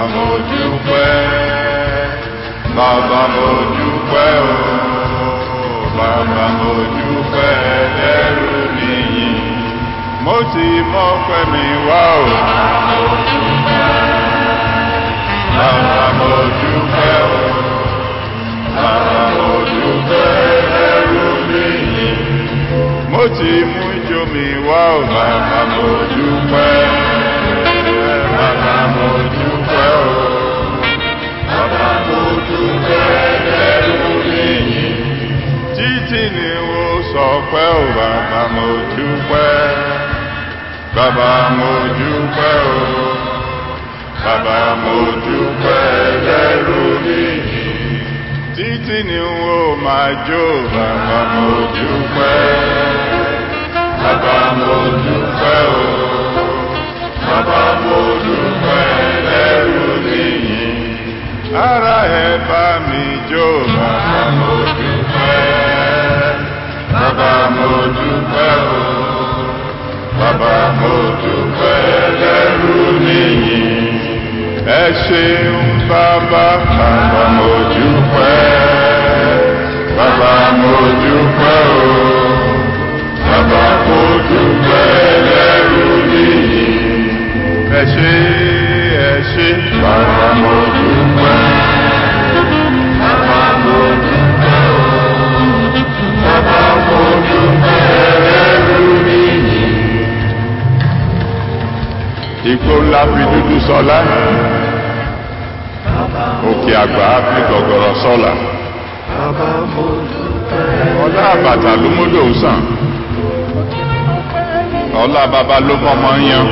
mo dúpẹ́ bàbá mo dúpẹ́ o bàbá mo dúpẹ́ ẹlẹ́rù nìyí mo ti mọ̀ pé mi wá o bàbá mo dúpẹ́ o bàbá mo dúpẹ́ ẹlẹ́rù nìyí mo ti mú ijó mi wá o bàbá mo dúpẹ́ bàbá mo dúpẹ́ o bàbá mo dúpẹ́ ẹlẹ́rù nìyí títí ni wo sọ pé o bàbá mo dúpẹ́ bàbá mo dúpẹ́ o bàbá mo dúpẹ́ ẹlẹ́rù nìyí títí ni wo máa jó bàbá mo dúpẹ́ bàbá mo dúpẹ́ o bàbá mo dúpẹ́ ẹlẹ́rù nìyí ara ẹ bá mi jó bàbá mo dúpẹ́ bàbá mo dúpẹ́ o bàbá mo dúpẹ́ ẹlẹ́rù nìyí ẹ ṣeun bàbá bàbá mo dúpẹ́ bàbá mo dúpẹ́ o bàbá mo dúpẹ́ ẹlẹ́rù nìyí ẹ ṣé ẹ ṣé bàbá mo dúpẹ́ bàbá mo dúpẹ́ o bàbá mo dúpẹ́ ẹlẹ́rù nìyí. Igbó ńlá fi dúdú sọlá òkè àgbà fi gọ̀gọ̀rọ̀ sọ́la ọlá àbàtà ló múdò sàn ọlá bàbá ló mọ́mọ́ yan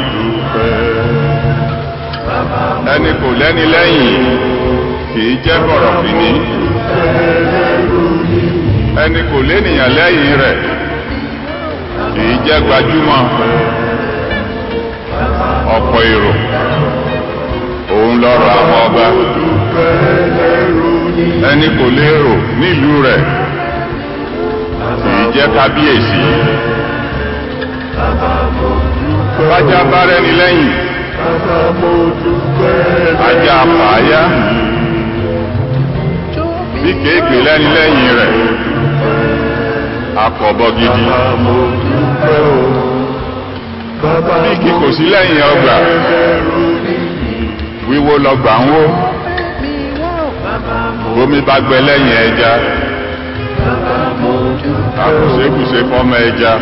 ẹni kò lẹ́ni lẹ́yìn kìí jẹ́ bọ̀rọ̀ fìní ẹni kò lénìyàn lẹ́yìn rẹ̀ kìí jẹ́ gbajúmọ̀ ọ̀pọ̀ èrò òun lọ́rọ̀ àwọn ọba ẹni kò lérò nílùú rẹ̀ kìí jẹ́ kábíyèsí bájá bá rẹni lẹ́yìn ajá àpáyá bí kéèké lẹ́ni lẹ́yìn rẹ̀ akọ̀bọ gidi bí kí kò sí lẹ́yìn ọgbà wíwó lọgbà ń wó bómi bá gbẹ lẹ́yìn ẹja àkùsẹ́kùsẹ́ fọ́mọ ẹja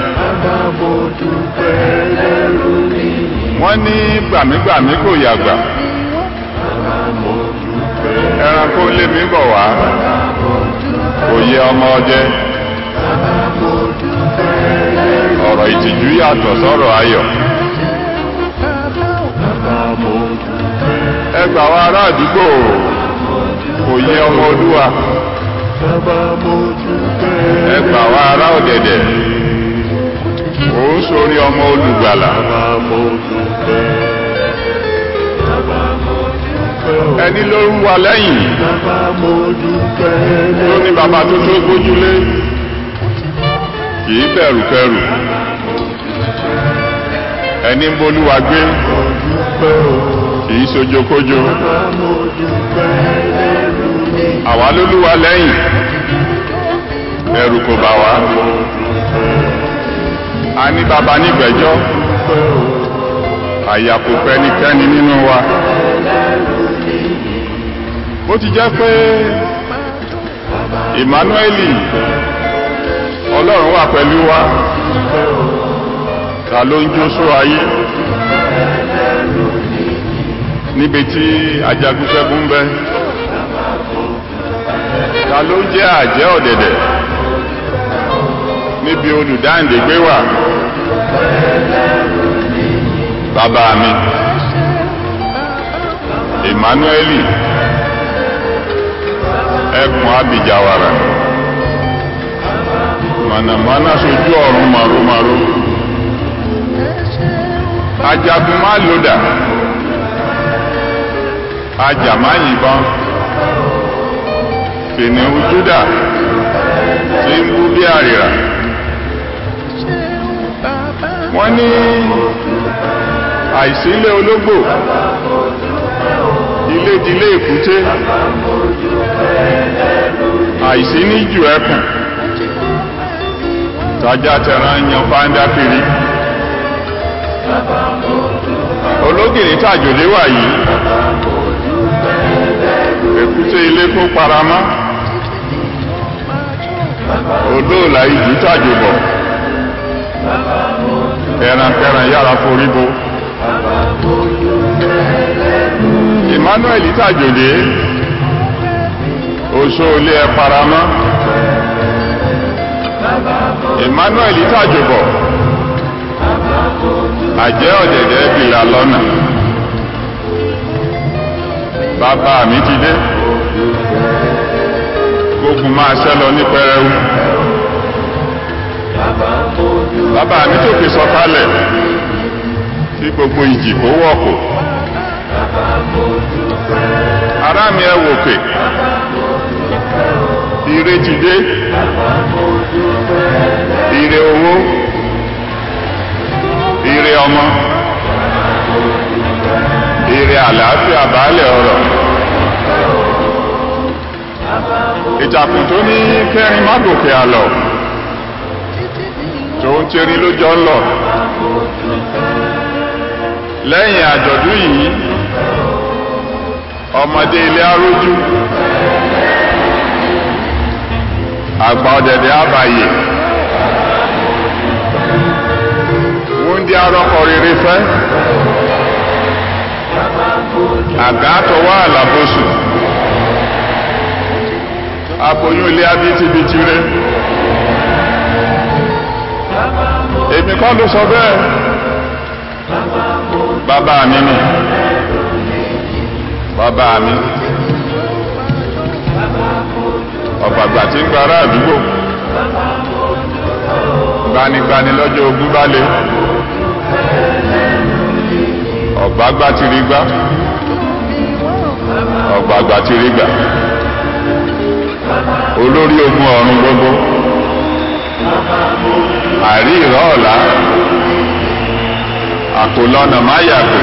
wọ́n ní gbàmígbàmí kò yàgbà ẹranko lé mi bọ̀ wá kò yẹ ọmọ ọdẹ ọ̀rọ̀ ìtìjú yàtọ̀ sọ́rọ̀ ayọ̀ ẹgbà wa ará àdúgbò kò yẹ ọmọ olúwa ẹgbà wa ará ọ̀dẹ̀dẹ̀ ó ń sórí ọmọ olùgbàlà ẹni ló ń wà lẹ́yìn tó ní bàbá tó tó gbójúlé kìí bẹ̀rù kẹrù ẹni ń bolúwa gbé kìí sojókójó àwa lólúwa lẹ́yìn ẹ̀rù kò bà wá a ní bàbá nígbẹ̀jọ́ àyà kò pẹ́nikẹ́ni nínú wa ó ti jẹ́ pé Emmanueli ọlọ́run wà pẹ̀lú wa ta ló ń jó só ayé níbi tí ajagunṣẹ́gun ń bẹ ta ló ń jẹ́ àjẹ́ ọ̀dẹ̀dẹ̀ níbi olùdáǹdè gbé wà bàbá mi Emmanueli ẹkùn abìjàwàrà mànàmáná sojú ọ̀run màrúmarú ajagun má lòdà ajá má yìnbọn kìnìún Júdà tí ń bú bí àrìrà wọ́n ní àìsílẹ̀ ológbò ìlédìlé èkúté àìsí ní jù ẹkùn tájá tẹran yan fáńdá kiri ológìní tàjòlé wà yìí èkúté ilé kó paramọ́ olóòlà ìjù tàjòbọ̀ ẹrankẹran yára forí bo emmanuel tàjòlé oṣó ilé ẹ paramọ́ emmanuel tàjòbọ̀ àjẹ́ ọ̀dẹ̀dẹ̀ bìlà lọ́nà bàbá mi ti dé gbógun máa ṣẹ́ lọ ní pẹrẹwu bàbá mi tòkè sọ̀kalẹ̀ tí gbogbo ìjì kó wọ̀kò ará mi ẹ wòkè ire ti dé ire owó ire ọmọ ire àlàáfíà baálẹ̀ ọ̀rọ̀ ìtàkùn tó ní kẹrin má gòkè àlọ́ tó ń tẹrí lójọ́ lọ lẹ́yìn àjọ̀dún yìí ọmọdé ilé arójú àgbà ọ̀dẹ̀dẹ̀ àbàyè wúndí arọ́kọ rere fẹ́ àgàtọ̀wọ́ àlàbòsù aboyún ilé abítibitì rẹ èmi kọ́ ló sọ bẹ́ẹ̀ bàbá mi ni bàbá mi ọ̀gbàgbà tí ń gba ará àdúgbò gbanigbani lọ́jọ́ ogún bá lé ọ̀gbàgbà ti rí gbá ọ̀gbàgbà ti rí gbà olórí ogun ọ̀run gbogbo àrí ìrọ̀ ọ̀la àkólọ́nà máyàgbé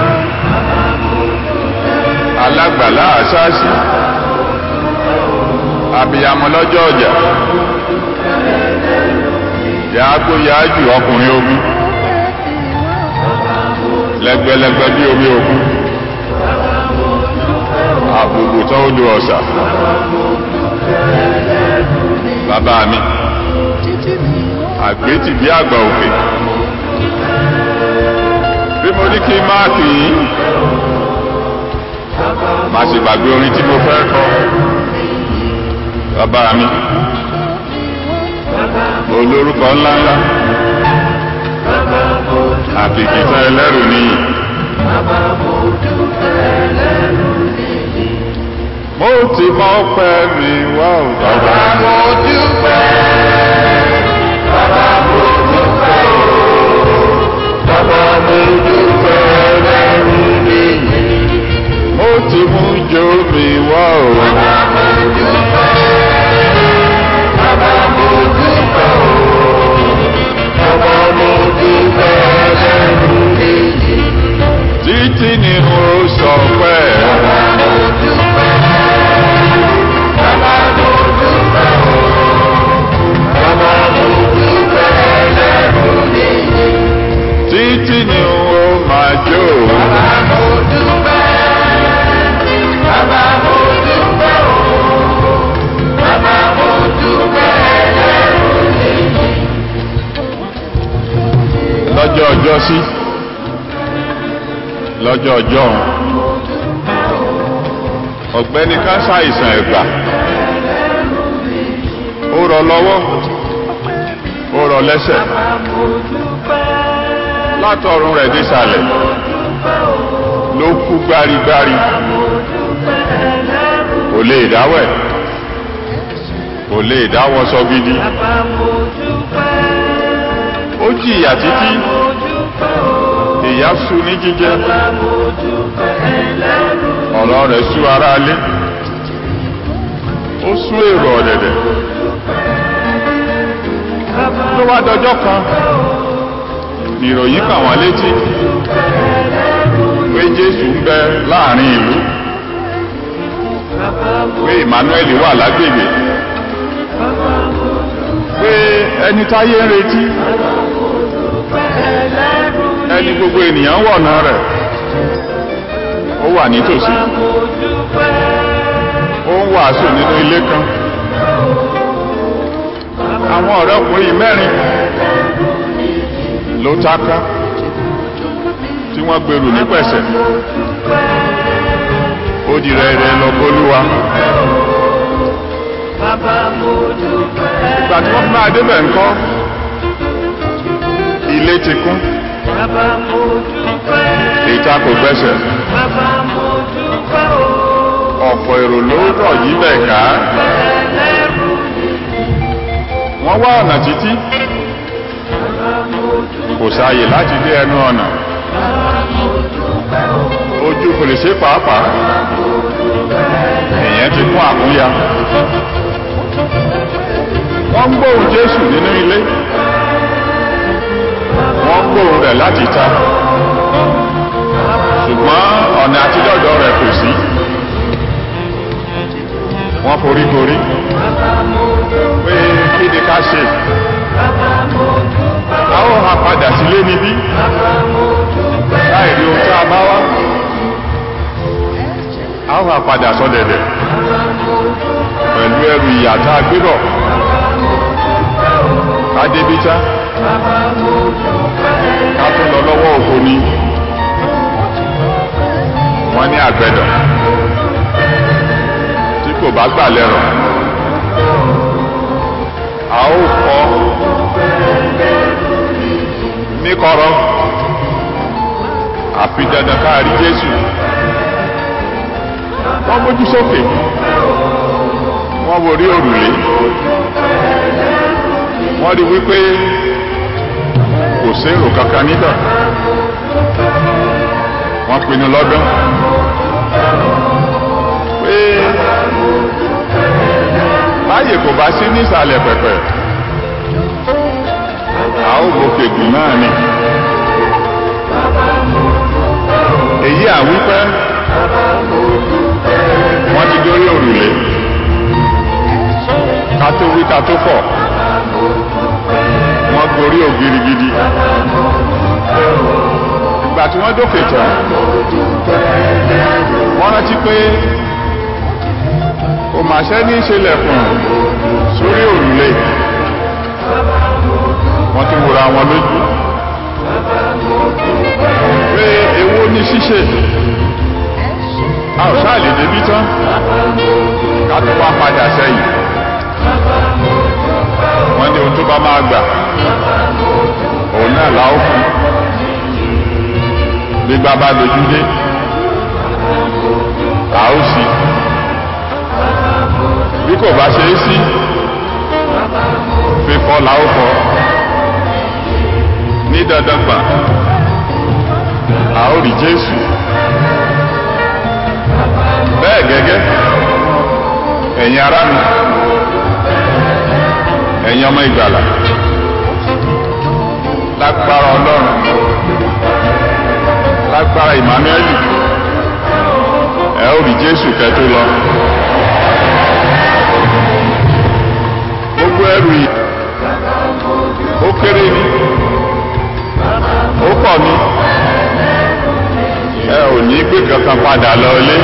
alágbàlá àṣáàṣì abiyamọ lọ́jọ́ ọjà yàágbó yáájù ọkùnrin ogun lẹ́gbẹ̀lẹ́gbẹ̀ bí omi ogun àbùkù tó ó do ọ̀sà bàbá mi àgbétì bí àgbà òkè bí mo ní kí máàkì yìí má sì gbàgbé orin tí mo fẹ́ kọ bàbá mi olórúkọ ńláńlá àkìkìtà ẹlẹ́rù níyì mo ti mọ pẹ́ mi wá ò bàbá mo dúpẹ́ bàbá mo dúpẹ́ o bàbá mo dúpẹ́ lẹ́rù nìyí. mo ti mú jó mi wá ò bàbá mo dúpẹ́ bàbá mo dúpẹ́ o bàbá mo dúpẹ́ lẹ́rù nìyí. títí ni mo sọ pé bàbá mo dúpẹ́ bàbá mo dúpẹ́ o bàbá mo dúpẹ́ lẹ́rù nìyí. títí ni mo máa jó Bàbá mo dúpẹ́, bàbá mo dúpẹ́ o, bàbá mo dúpẹ́ lẹ́rù nìyí. lọ́jọ́ ọjọ́ sí lọ́jọ́ ọjọ́ ọ̀gbẹ́ni ká ṣàìsàn ẹ̀gbà ó rọ lọ́wọ́ ó rọ lẹ́sẹ̀ látọ̀run rẹ̀ dísàlẹ̀ ló kú gbárigbári kò lè dáwẹ̀ kò lè dáwọ́ sọ gidi ó jìyà títí ìyá sú ní jíjẹ ọ̀rọ̀ rẹ̀ sú ara alé ó sú èrò ọ̀dẹ̀dẹ̀ ló wá dọjọ́ kan ìròyìn kàn wọ́n létí pé jésù ń bẹ láàrin ìlú Emmanuel wà lágbègbè pé ẹni táyé ń retí ẹni gbogbo ènìyàn wọ̀nà rẹ̀ ó wà nítòsí ó ń wàásù nínú ilé kan àwọn ọ̀rẹ́ ọkùnrin mẹ́rin ló táká tí wọ́n gbèrú ní pẹ̀sẹ̀ ó di rẹ̀rẹ̀ lọ bólúwa ìgbà tí wọ́n fi máa débẹ̀ ńkọ́ ilé ti kún ìta kò gbẹ́sẹ̀ ọ̀pọ̀ èrò ló rọ̀ yí bẹ̀ ká wọ́n wá ọ̀nà títí kò sáàyè láti dé ẹnu ọ̀nà ojú fèrèsé pàápàá èèyàn ti kún àkúnya wọ́n ń gbóhùn Jésù nínú ilé wọ́n ń gbóhùn rẹ̀ láti ta ṣùgbọ́n ọ̀nà àtidọ́dọ̀ rẹ̀ kò sí wọ́n forí gorí pé kí ni ká ṣe a ó ha padà sílé níbí láì rí ohun tí a bá wá a ó ha padà sọ́dẹ̀dẹ̀ pẹ̀lú ẹrù ìyà tá a gbé bọ̀ ká débi tá ká tún lọ lọ́wọ́ òfo ni wọ́n ní àgbẹ̀dọ̀ tí kò bá gbà lẹ́rọ̀ a ó kọ́ níkọ̀rọ̀ àfi dandan káàrí Jésù wọ́n mójú sókè wọ́n worí òrùlé wọ́n rí wípé kò sérò kankan níbẹ̀ wọ́n pinnu lọ́dún pé báyè kò bá sí nísàlẹ̀ pẹ̀pẹ̀ a ó gòkè gùn náà ni èyí àwípẹ́ wọ́n ti dórí òrùlé ká tó wí ká tó fọ̀ wọ́n gorí ògiri gidi ìgbà tí wọ́n dókè tán wọ́n rántí pé kò mà ṣẹ́ ní ìṣẹ̀lẹ̀kùn sórí òrùlé wọ́n tún wòra wọn lójú pé èwo ní ṣíṣe a ò sáà lè débí tán ká tó wá padà sẹ́yìn wọ́n ní ohun tó bá máa gbà òun náà la ó fún gbígbá bá dojú dé a ó sí bí kò bá ṣe é sí fífọ́ la ó fọ́ ní dandan gbà a ó rí Jésù bẹ́ẹ̀ gẹ́gẹ́ ẹ̀yin ará mi ẹ̀yin ọmọ ìgbàlà lágbára ọlọ́run lágbára Emmanuel ẹ ó rí Jésù kẹtó lọ gbogbo ẹrù yìí ó kéré ni ó pọ̀ ni ẹ ò ní gbé kankan padà lọ ilé.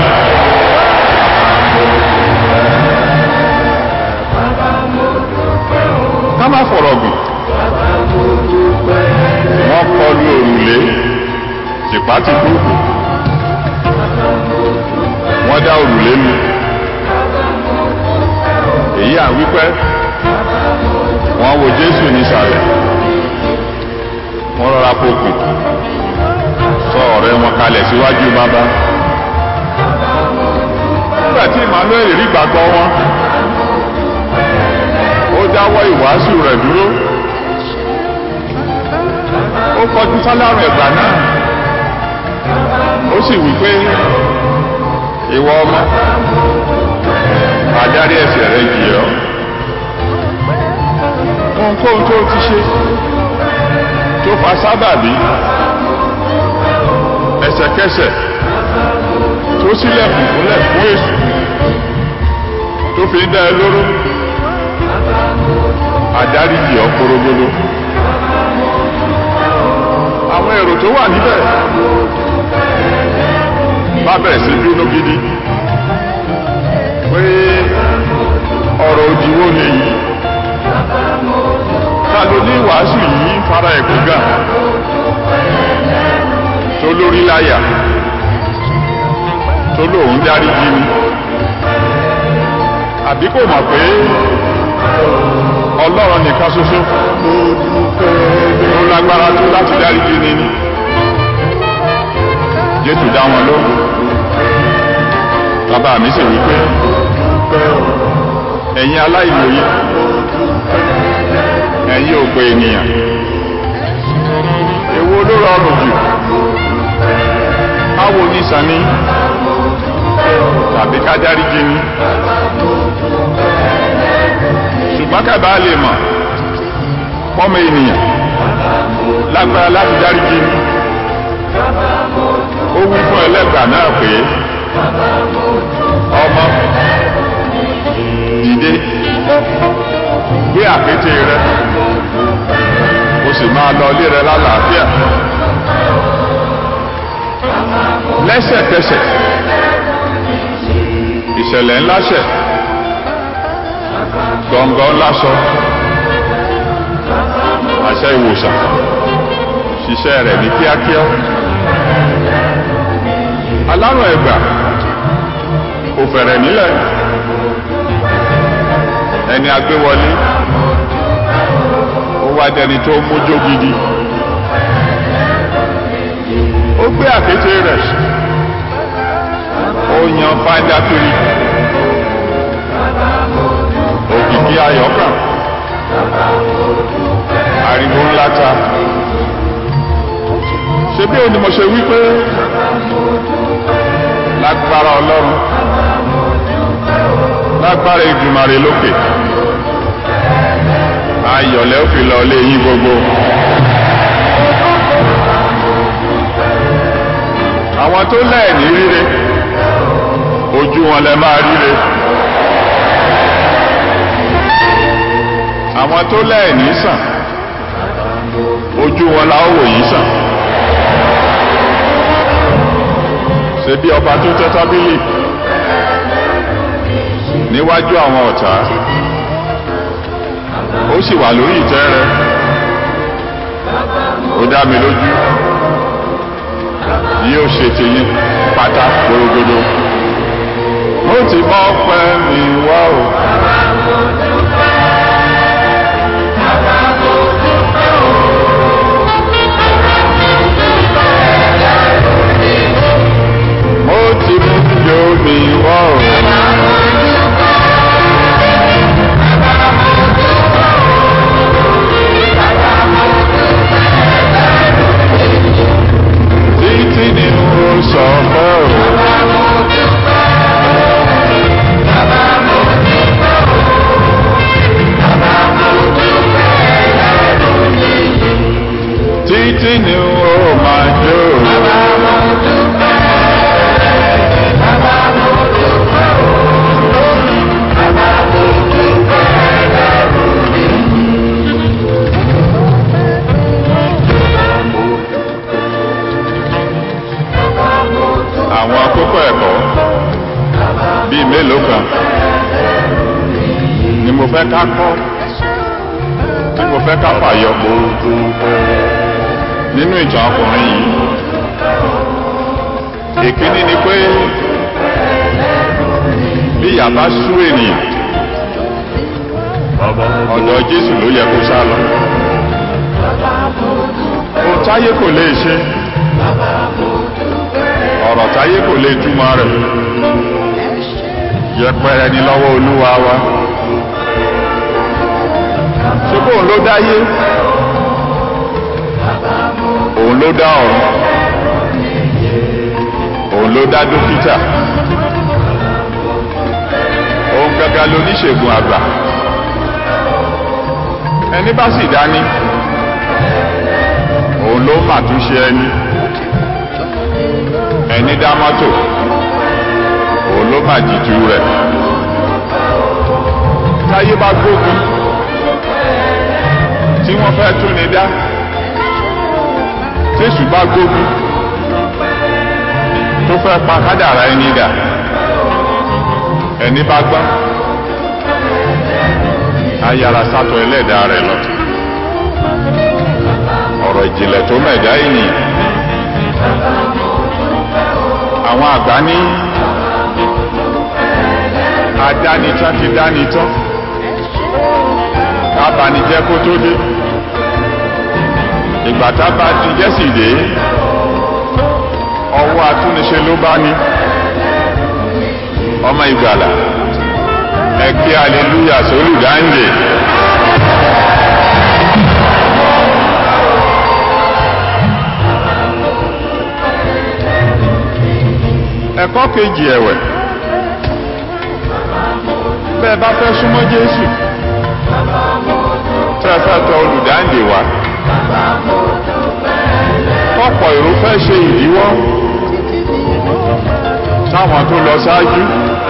ká má fọ̀rọ̀ gùn wọ́n kọlu òrùlé tìpátìkúùkù wọ́n dá òrùlé lu èyí à ń wípẹ́ wọ́n wo Jésù nísàlẹ̀ wọ́n rọra pokùn sọ ọ̀rẹ́ wọn kalẹ̀ síwájú bàbá nígbà tí Emmanuel rí gbàgbọ́ wọn ó dáwọ́ ìwàásù rẹ̀ dúró ó kọjú sálárùn ẹ̀gbà náà ó sì wí pé ìwọ ọmọ adarí ẹ̀ṣẹ̀ rẹ jì ọ́ ohunkóhun tó ti ṣe tó fa sábàbí ẹsẹ̀kẹsẹ̀ tó sílẹ̀kùn fúnlẹ̀ fún èṣù dá ẹ lóró àdáríjì ọ korogodo àwọn èrò tó wà níbẹ̀ bá bẹ̀rẹ̀ sí bínú gidi pé ọ̀rọ̀ òdìwó ni yìí ta ló ní wàásù yìí fara ẹ̀kú gà tó lórí láyà tó lóun dáríjì ni àbí kò mọ̀ pé ọlọ́run nìkan ṣoṣo ló lágbára tó láti dáríjì ni ni jésù dá wọn lóhùn bàbá mi sì wípé ẹ̀yin aláìmọye ẹ̀yin òpè ènìyàn èwo ló rọrùn jù káwo ní sani tàbí ká dáríjì ni ṣùgbọ́n kábàá lè mọ̀ pọ́mọ ènìyàn lágbára láti dáríjì ni ó wí fún ẹlẹ́gbàá náà pé ọmọ dìde gbé àkété rẹ o sì máa lọ ilé rẹ lálàáfíà lẹ́sẹ̀kẹsẹ̀ ìṣẹ̀lẹ̀ ńlá ṣẹ̀ gbọ̀ngàn ńlá sọ àṣẹ ìwòsàn ṣiṣẹ́ rẹ̀ ní kíákíá alárùn ẹ̀gbà kò fẹ̀rẹ̀ nílẹ̀ ẹni agbéwọlé ó wá dẹni tó mójó gidi ó gbé àkété rẹ̀ ó yan fáńdà kiri òkìkí ayọ̀kàn ariwo ńlá ta ṣe bí òní mo ṣe wí pé lágbára ọlọ́run lágbára ìgbìmọ̀rè lókè ayọ̀lẹ́ ó fi lọ lé yín gbogbo. àwọn tó lẹ́ẹ̀ní ríre ojú wọn lẹ máa ríre. àwọn tó lẹ́ẹ̀ní sàn ojú wọn la ó wò yín sàn. ṣe bí ọba tó tẹ́ tábìlì níwájú àwọn ọ̀tá ó sì wà lórí ìtẹ́ rẹ̀ ó dá mi lójú yóò ṣe tèyí pátá gbòrògbòdò ó ti mọ́ pẹ́ mi wá o. ó ti mú yóò mi wá o. títí ni mo sọ fẹ́ o. títí ni ó máa jó. àwọn kókó ẹ̀kọ́ bíi mélòó kan ni mo fẹ́ ká kọ́ tí mo fẹ́ ká fàyọ nínú ìtàn ọkùnrin yìí ìkíní ni pé bí ìyà bá sú ènìyàn ọ̀dọ̀ Jésù ló yẹ kó sá lọ ohun táyé kò lè ṣe ọ̀rọ̀ táyé kò lè túmọ̀ rẹ̀ yẹpẹrẹ ni lọ́wọ́ olúwa wa ṣé bóun ló dáyé òun ló dá ọ̀run òun ló dá dókítà òun gangan lóníṣègùn àgbà ẹni bá sì dání òun ló mà tún ṣe ẹni ẹni dá mọ́tò òun ló mà jíjú rẹ̀ táyé bá gbógun tí wọ́n fẹ́ tún ni dá tésù bá gbógun tó fẹ́ pa kádàrá ẹni dà ẹni bá gbá ayára sátọ ẹlẹ́dàá rẹ̀ lọ ọ̀rọ̀ ìjìnlẹ̀ tó mẹ̀dá ènìyàn àwọn àgbà ní adánitán ti dánitán kábànijẹ́ kó tó dé ìgbà tábà dijẹ́ sì dé ọwọ́ atúniṣe ló bá ní ọmọ ìgbàlà ẹ kí aleluya sólùdáǹdè. ẹ̀kọ́ kejì ẹ̀wẹ̀ bẹ́ẹ̀ bá fẹ́ súnmọ́ Jésù tẹ́ fẹ́ tọ̀ olùdáǹdè wá ọ̀pọ̀ èrò fẹ́ ṣe ìdíwọ́ táwọn tó lọ ṣáájú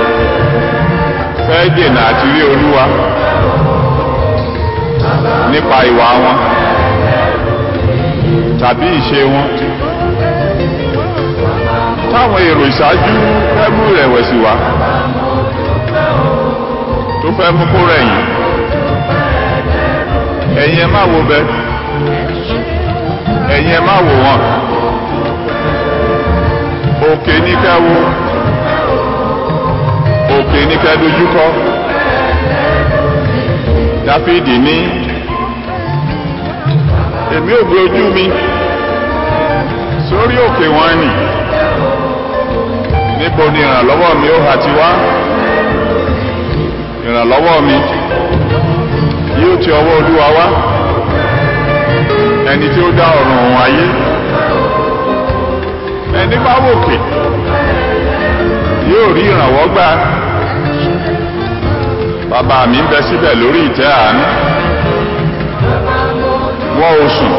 fẹ́ dènà àti rí olúwa nípa ìwà wọn tàbí ìṣe wọn táwọn èrò ìṣáájú fẹ́ mú ìrẹ̀wẹ̀sì wá tó fẹ́ mú kó rẹ̀yìn ẹ̀yin ẹ má wo bẹ ẹ̀yin ẹ má wò wọ́n òkè ní kẹ́ wo òkè ní kẹ́ dojúkọ dáfídì ní èmi ò gbé ojú mi sórí òkè wọn nì níbo ni ìrànlọ́wọ́ mi ó hà ti wá ìrànlọ́wọ́ mi yóò ti ọwọ́ olúwa wá ẹni tí ó dá ọ̀run òun ayé ẹni bá wòkè yóò rí ìrànwọ́ gbà bàbá mi ń bẹ síbẹ̀ lórí ìtẹ́ àánú wọ́n ò sùn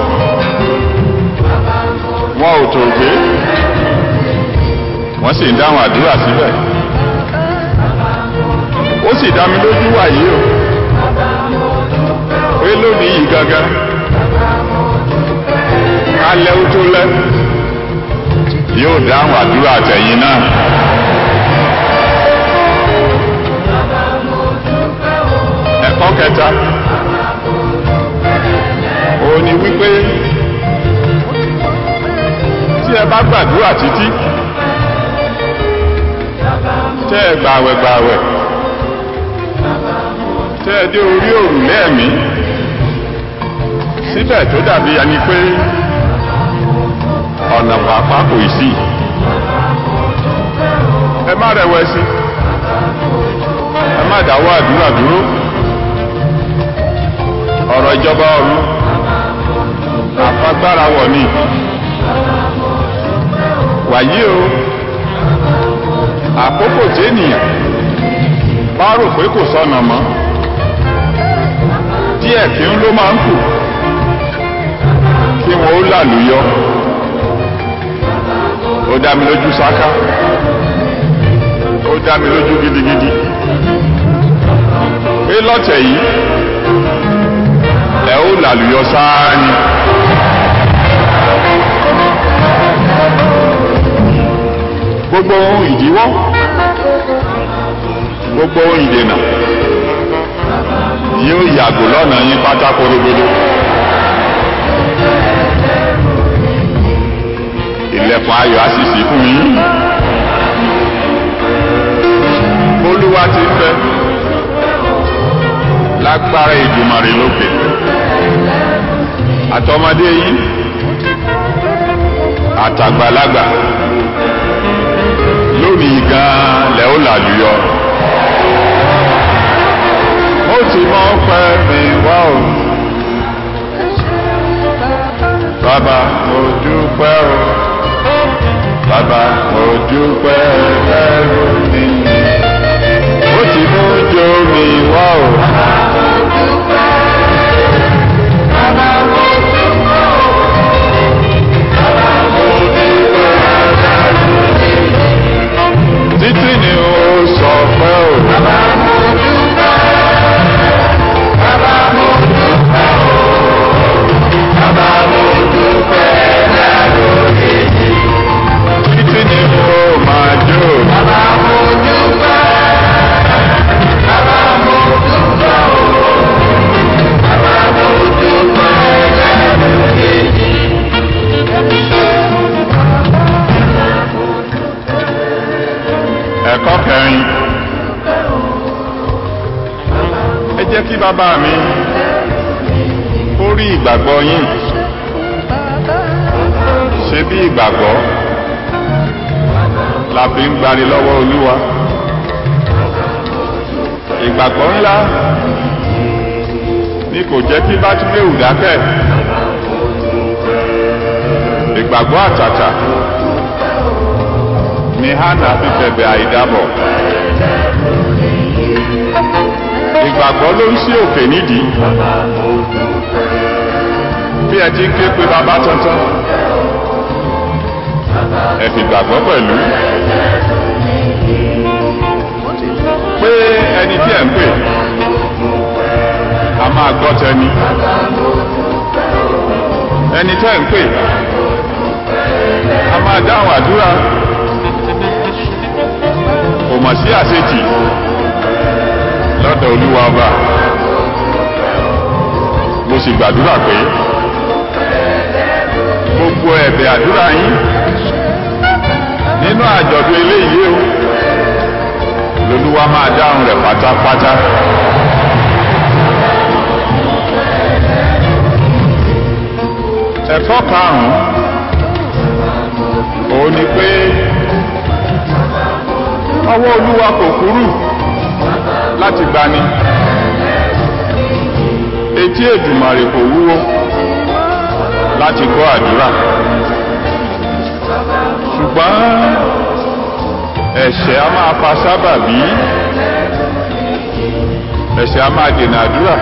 wọ́n ò tòògbé wọ́n sì ń dáhùn àdúrà síbẹ̀ ó sì dá mi lójú wàyí o pé lónìí yìí gangan alẹ́ ó tó lẹ́ yóò dáhùn àdúrà tẹ̀yìn náà. ẹ̀kọ́ kẹta òun ni wípé tí ẹ bá gbàdúrà títí tẹ́ ẹ gbàwẹ̀ gbàwẹ̀ tẹ́ ẹ dé orí òrùlé ẹ̀mí síbẹ̀ tó dàbí ẹni pé ọ̀nà pàápàá kò sí ẹ má rẹ̀wẹ̀sì ẹ má dáwọ́ àdúrà dúró ọ̀rọ̀ ìjọba ọ̀run àfagbára wọ̀ ni wàyí o àkókò tí ènìyàn bá rò pé kò sọnà mọ́ díẹ̀ kí ń ló máa ń kù kí wọn ó làlùyọ ó dá mi lójú sáká ó dá mi lójú gidigidi pé lọ́tẹ̀ yìí ẹ ó làlùyọ sáá ni. gbogbo ohun ìdíwọ́ gbogbo ohun ìdènà yóò yàgò lọ́nà yín pátá korogodo. ilẹ̀kùn ayọ̀ á sì ṣí fún yín. olúwa ti ń bẹ lágbára ìdùmarè lókè àtọmọdé yín àtàgbàlagbà lónìí gan lẹ ó làlùyọ ó ti mọ pẹ́ mi wá o bàbá mo dúpẹ́ o bàbá mo dúpẹ́ ẹrù mi ó ti mú jó mi wá o. títí ni o yín ẹ jẹ́ kí bàbá mi ó rí ìgbàgbọ́ yín ṣe bí ìgbàgbọ́ la fi ń gbani lọ́wọ́ olúwa ìgbàgbọ́ ńlá ni kò jẹ́ kí bátíméwù dákẹ́ ìgbàgbọ́ àtàtà ni hánà fi bẹ̀bẹ̀ àìdábọ̀ ìgbàgbọ́ ló ń sí òkè nídìí bí ẹ ti ń ké pe bàbá tuntun ẹ fi gbàgbọ́ pẹ̀lú pé ẹni tí ẹ ń pè a máa gbọ́ tẹni ẹni tẹ́ ń pè a máa dáhùn àdúrà kò mọ̀ sí àṣetì lọ́dọ̀ olúwa ọba mo sì gbàdúrà pé gbogbo ẹ̀bẹ̀ àdúrà yín nínú àjọ̀dún eléyìí o lolúwa máa dáhùn rẹ̀ pátápátá. ẹ̀kọ́ karùn-ún òun ni pé ọwọ́ olúwa kò kúrú láti gbani etí èdùmàrè kò wúwo láti gbọ́ àdúrà ṣùgbọ́n ẹ̀ṣẹ̀ a máa fa sábàbí ẹ̀ṣẹ̀ a máa dènà àdúrà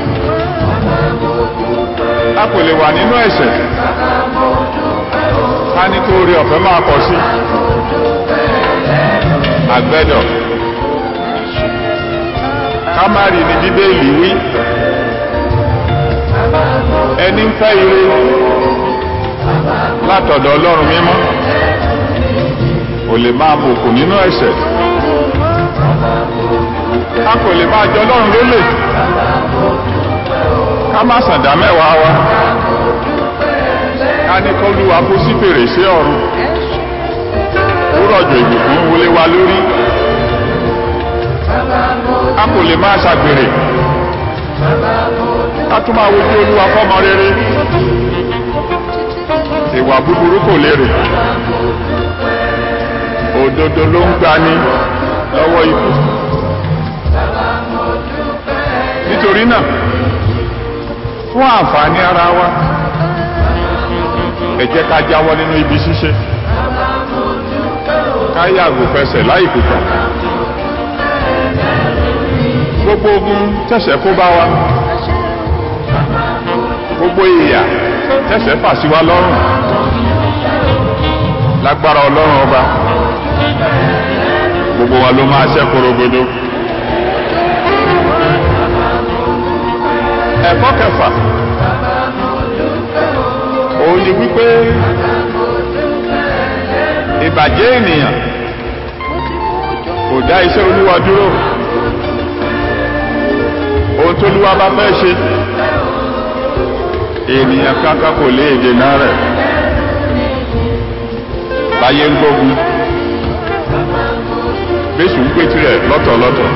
a kò lè wà nínú ẹ̀ṣẹ̀ ká ní kó rí ọ̀fẹ́ máa pọ̀ sí àgbẹ̀dọ̀ ká má rí ní bíbélì wí ẹni ń fẹ́ ire látọ̀dọ̀ ọlọ́run mímọ́ kò lè máa bùkún nínú ẹ̀ṣẹ̀ a kò lè máa jọ ọlọ́run lólè ká má sàdá mẹ́wàá wa ká ní kọ́lúwa kó sí fèrèsé ọ̀run ó rọ̀jò ìbùkún wọlé wa lórí a kò lè máa ṣàgbèrè ká tún máa wojú olúwa fọ́mọ rere ìwà búburú kò lérè òdodo ló ń gbani lọ́wọ́ ikú nítorí náà fún àǹfààní ara wa ẹ jẹ́ ká jáwọ́ nínú ibi ṣíṣe ká yàgò fẹsẹ̀ láì kùkà gbogbo ogun tẹ̀sẹ̀ kó bá wa gbogbo ìyà tẹ̀sẹ̀ fà sí wa lọ́rùn lágbára ọlọ́run ọba gbogbo wa ló máa ṣẹ́ korogodo. ẹ̀kọ́ kẹfà òun ni wípé ìbàjẹ́ ènìyàn kò dá iṣẹ́ olúwa dúró ohun tó olúwa bá fẹ́ ṣe ènìyàn kankan kò lè dènà rẹ̀ báyé ń gbógun bẹ́sù ń pètì rẹ̀ lọ́tọ̀ọ̀lọ́tọ̀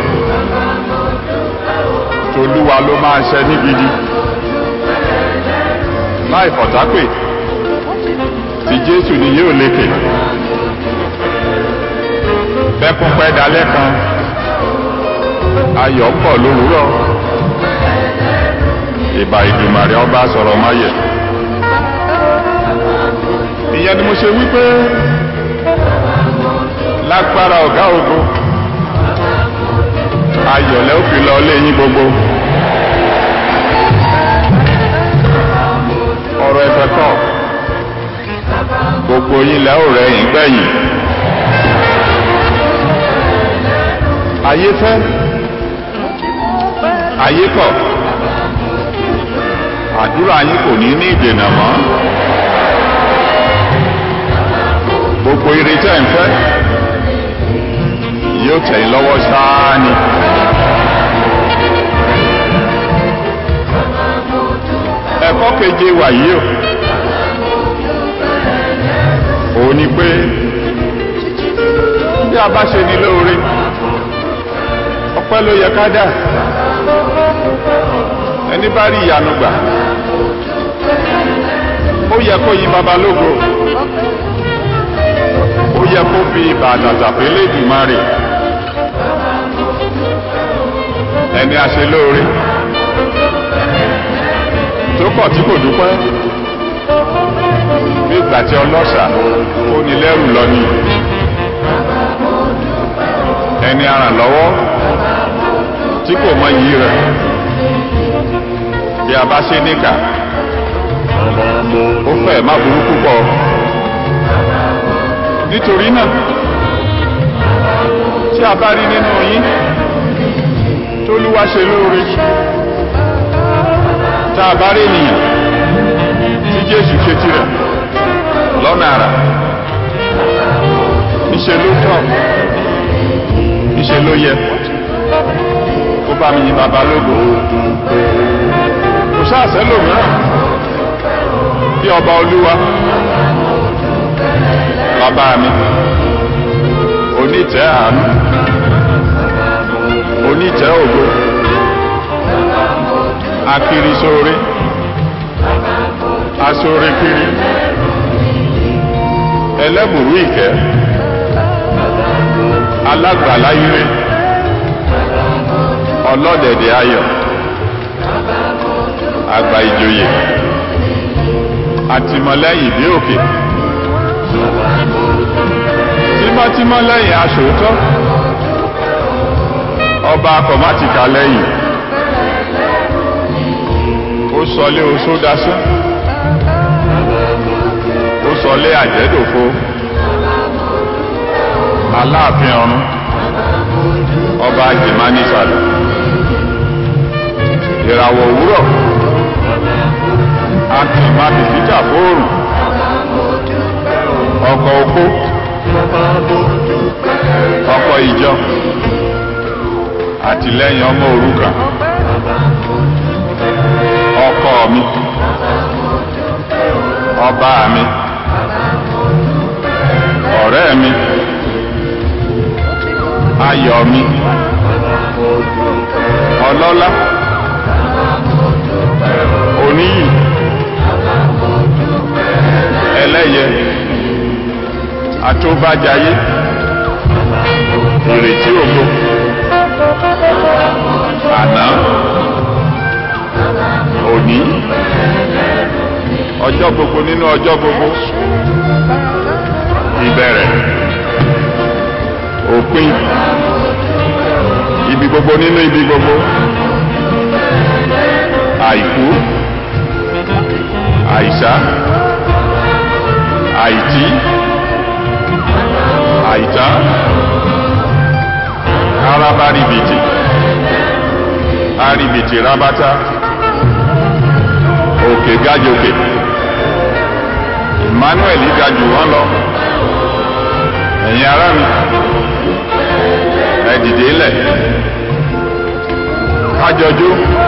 tolúwa ló máa ṣẹ ní gidi láì fọ̀tápè ti jésù ni yóò lékè bẹ́kún pẹ́ dalẹ́ kan ayọ̀ ń bọ̀ lówùúrọ̀ ìbà ìdùmàrè ọba sọ̀rọ̀ máyẹ̀ ìyẹn ni mo ṣe wípé lágbára ọ̀gá ògo ayọ̀lẹ́ ó fi lọ lé yín gbogbo ọ̀rọ̀ ẹ̀fẹ̀ kọ̀ gbogbo yín lẹ́ ò rẹ̀ yín gbẹ̀yìn ayé fẹ́ ayé kọ̀ àdúrà yín kò ní ní ìdènà mọ́ gbogbo ire tẹ́ ń fẹ́ yóò tẹ̀ yín lọ́wọ́ ṣáá ni. ẹ̀kọ́ keje wàyí o òun ni pé bí a bá ṣe ní lóore ọpẹ́ ló yẹ ká dà ẹni bá rí ìyanu gbà ó yẹ kó yin baba lógo ó yẹ kó fi bàtàtà pélé dùmarè ẹni a ṣe lóore tó kọ̀ tí kò dúpẹ́ bí ìgbà tí ọlọ́ṣà ó ní lẹ́rù lọ ni ẹni aràn lọ́wọ́ tí kò mọ iyì rẹ̀ bí a bá ṣe níkà ó fẹ́ má burú púpọ̀ nítorí náà tí a bá rí nínú yín tólúwa ṣe lóore tá a bá rí ènìyàn tí jésù ṣe tirẹ̀ lọ́nà àrà níṣe ló tọ́ níṣe ló yẹ kó bá mi yin bàbá lógo kò sáàsẹ́ lòmíràn bí ọba olúwa bàbá mi onítẹ̀ àánú onítẹ̀ ògo akiri sóore asóore kiri ẹlẹ́bùrú ìkẹ́ alágbàláyé ọlọ́dẹ̀dẹ̀ ayọ̀ àgbà ìjòyè àtìmọ́lẹ́yìn bí òkè tímọ́tímọ́ lẹ́yìn aṣòótọ́ ọba akọ̀mátìkà lẹ́yìn ó sọlé oṣó dasán ó sọlé àjẹ́dòfo aláàfin ọ̀run ọba jìmánísàlẹ̀ ìràwọ̀ òwúrọ̀ akìmábìsíjà fóòrùn ọkọ̀ okó ọkọ̀ ìjọ àtìlẹ́yìn ọmọ òrukàn ọkọ mi ọba mi ọ̀rẹ́ mi ayọ̀ mi ọlọ́lá oníyì ẹlẹ́yẹ àtúbàjáyé ìrètí ògo àná òní ọjọ́ gbogbo nínú ọjọ́ gbogbo ìbẹ̀rẹ̀ òpin ibi gbogbo nínú ibi gbogbo àìkú àìsá àìtí àìtá arábáribìtì arìbìtì rábátá òkè gájòkè emmanuel gajù wọn lọ ẹ̀yin ará mi ẹ dìde lẹ̀ kájọjú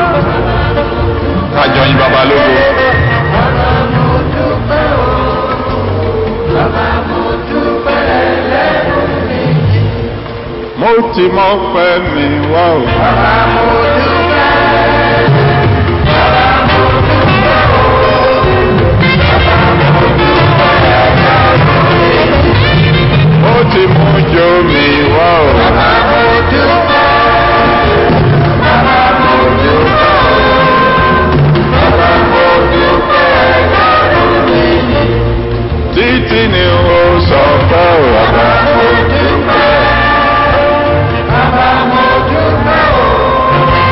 kájọ yìn baba lógo. mo ti mọ pẹ́ mi wá o. mo ti mú jó mi wá o. títí ni ó sọ pé o bàbá.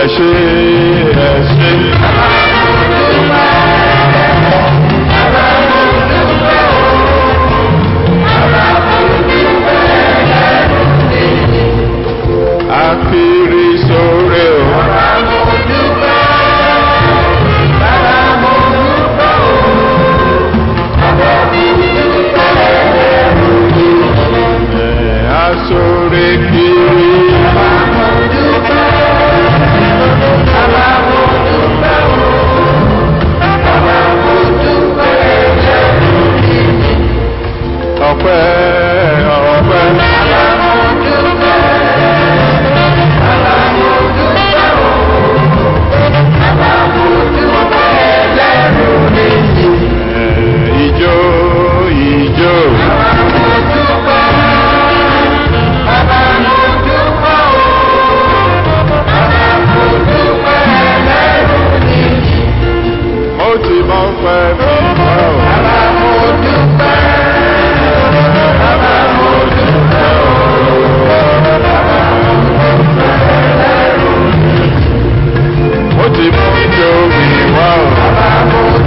ẹ ṣé ẹ ṣé. Akiri sóre o. Ẹ asóre kiri. Ọpẹ́ ọpẹ́. Ẹ ijó ijó. Mo ti mọ pẹ́ mi wá o. Mo ti mú ijó mi wá o.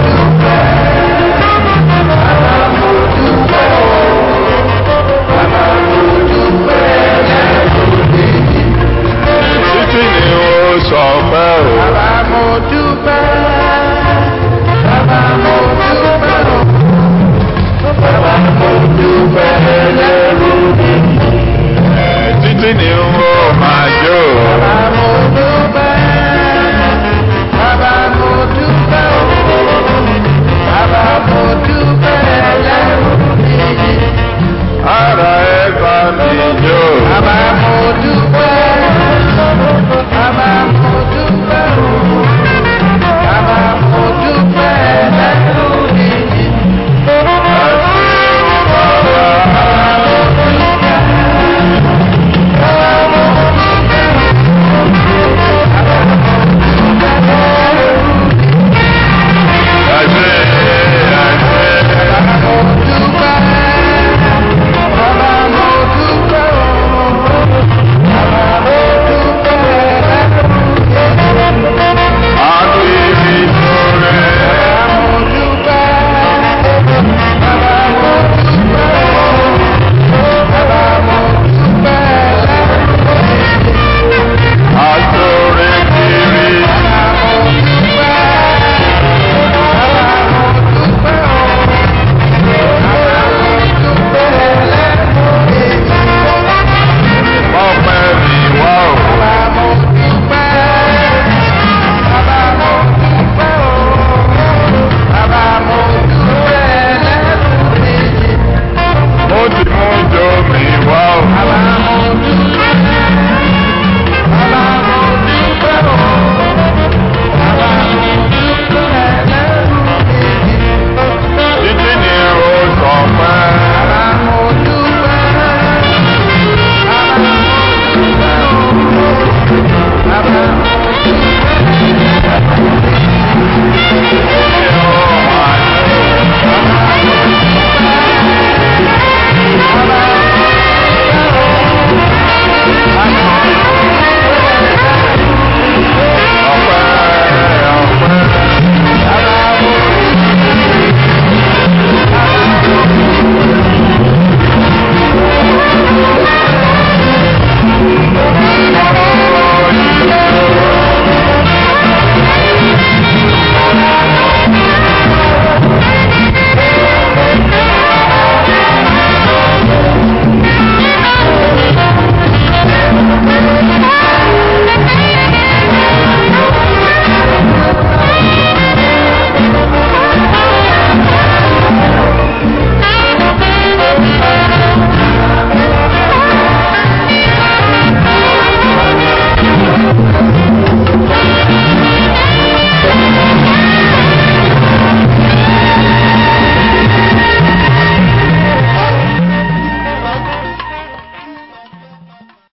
Títí ni ó sọ pé o.